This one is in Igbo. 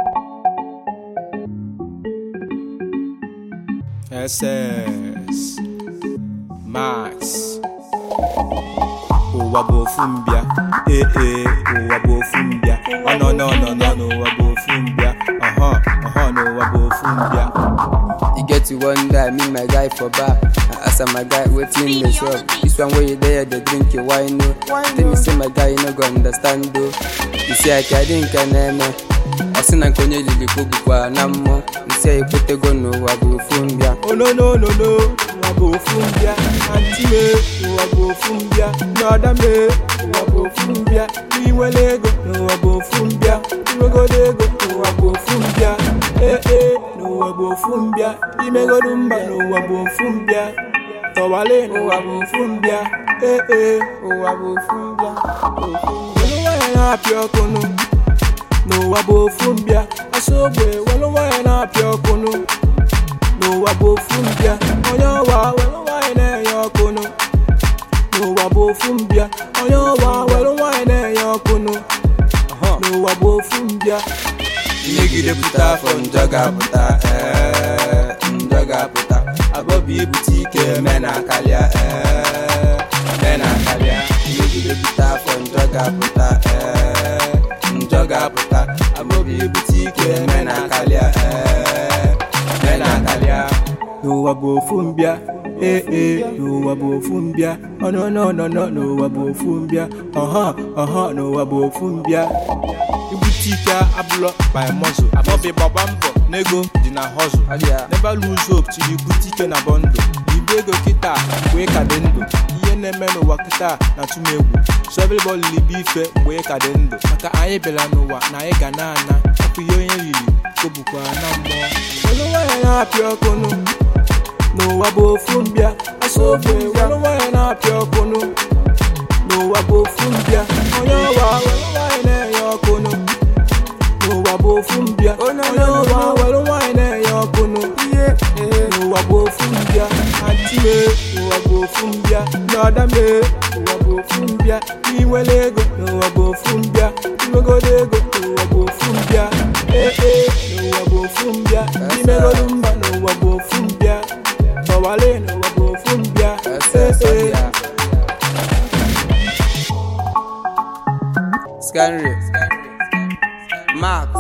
SS Max ụwa bụ ofu mbịa ee ee ụwa bụ ofu mbịa ọ nọ nọ nọ nọ n'ụwa bụ ofu mbịa ọhọ ọhọ n'ụwa bụ ofu mbịa e get to one day me my guy for bar i ask am my guy wetin dey sup this one wey you dey here dey drink your wine o tell me say my guy you no go understand o isi aka dị nke na-eme ọ sị na nke onye lili kpogbukwa na mmụọ nsị a ekwetego n'ụwa bụ ofu mbịa onononono ụwa bụ ofu mbịa anti me ụwa bụ ofu mbịa n'ọda me ụwa bụ ofu mbịa inwere ego n'ụwa bụ ofu mbịa inwegodo ego n'ụwa bụ ofu mbịa ee ee n'ụwa bụ ofu mbịa imegodo mba n'ụwa bụ ofu mbịa tọwale n'ụwa bụ ofu mbịa ee ee ụwa bụ ofu mbịa ofu mbịa nwanyị na-apịa ọkụnụ n'ụwa bụ ofu mbịa asa ogbe welụ nwanyị na-apịa ọkụnụ n'ụwa bụ ofu mbịa onye ọwa welụ nwanyị na-enye ọkụnụ n'ụwa bụ ofu mbịa onye ọwa welụ nwanyị na-enye ọkụnụ n'ụwa bụ ofu mbịa Imegide pụta afọ njọ ga-apụta ee, njọ ga-apụta abọbụ ibute ike me na akarịa ee, me na akarịa imegide pụta afọ njọ ga-apụta ee, njọ ga-apụta abọbụ ibute ike me na akarịa ee, me na akarịa n'ụwa bụ ofu mbịa ee ee n'ụwa bụ ofu mbịa ọnọnọnọnọ n'ụwa bụ ofu mbịa ọha ọha n'ụwa bụ ofu mbịa ibute ike abụlọ by muscle abọbi gbagba mbọ n'ego dị na hustle Abịa. never lose hope till ibute ike na bọndụ ibu ego kịta mgbe ị ka dị ndụ ihe na-eme n'ụwa kịta na tụmegwu so everybody libe ife mgbe ị ka dị ndụ maka anyị bịara n'ụwa na anyị ga na-ana ọkụ ihe onye riri kobukwa na mmụọ olu nwanyị na-apịa ọkụnụ n'ụwa bụ ofu mbịa asa ofe welụ nwanyị na-apịa ọkụnụ n'ụwa bụ ofu mbịa onye ọwa welụ nwanyị na-enye ọkụnụ n'ụwa bụ ofu mbịa onye ọwa welụ nwanyị na-enye ọkụnụ n'ụwa bụ ofu mbịa anti me n'ụwa bụ ofu mbịa n'ọda me n'ụwa bụ ofu mbịa inwere ego n'ụwa bụ ofu mbịa inwegodo ego n'ụwa bụ ofu mbịa ee ee n'ụwa bụ ofu mbịa imegodo mba n'ụwa bụ ofu mbịa tọwale n'ụwa bụ ofu mbịa ee ee Scanry Max